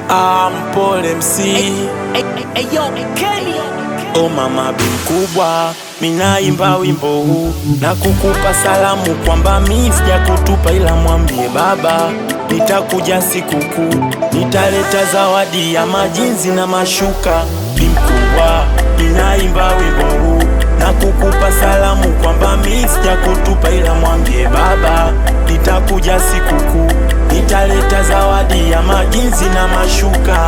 Ah, mpole MC O mama bi mkubwa, minaimba wimbo huu na kukupa salamu kwamba mi sija kutupa, ila mwambie baba nitakuja sikukuu, nitaleta zawadi ya majinzi na mashuka. Bi mkubwa, minaimba wimbo huu na kukupa salamu kwamba mi sija kutupa, ila mwambie baba nitakuja sikukuu, nitaleta zawadi ya majinzi na mashuka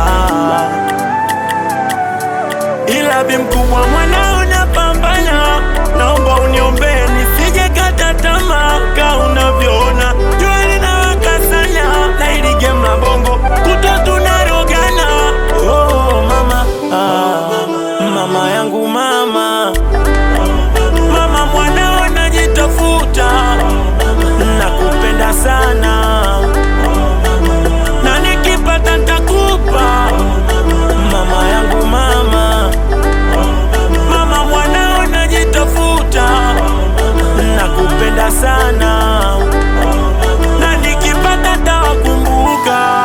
ila bi mkubwa mwanao napambana, naomba uniombee nisije kata tamaa, ka unavyoona jua linawaka sana na hili game la bongo kuto tunarogana. Oh mama, ah, mama yangu mama, mama mwanao najitafuta, nakupenda sana na nikipata ntakupa mama yangu mama mama mwanao najitafuta nakupenda sana na nikipata tawakumbuka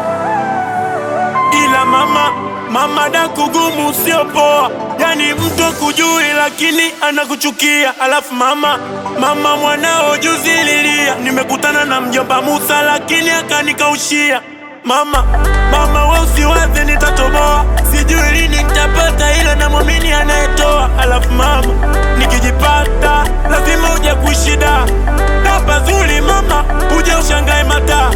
ila mama mama da kugumu sio poa yani mtu akujui lakini anakuchukia alafu mama mama mwanao juzi lilia nimekutana na mjomba Musa lakini akanikaushia Mama, mama we usiwaze nitatoboa, sijui lini nitapata, ila namwamini anayetoa. Alafu mama, nikijipata lazima uje kushida na pazuri, mama uje ushangae mataa,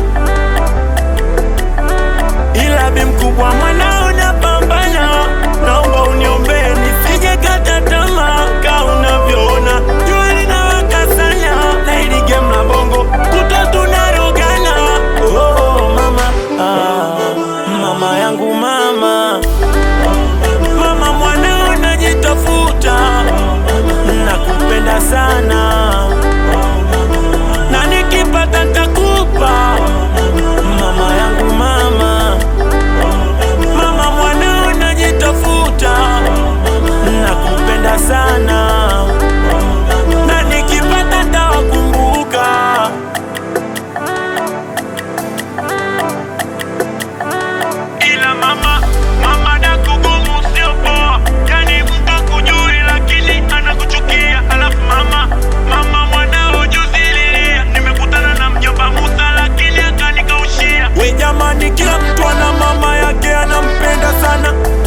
ila bi mkubwa mwanao napambana, naomba uniombee nisije kata tamaa, ka unavyoona jua linawaka sana na hili game la bongo kuto tunarogana. Oh mama, ah, mama yangu mama, mama mwanao najitafuta, nakupenda sana na nikipata ntakupa mama yangu mama, mama mwanao najitafuta, nakupenda sana na nikipata ntawakumbuka. ila mama mama da kugumu sio poa, yani mtu akujui lakini anakuchukia. Alafu mama mama mwanao juzi lilia, nimekutana na mjomba Musa lakini akanikaushia. We jamani, kila mtu ana mama yake anampenda sana,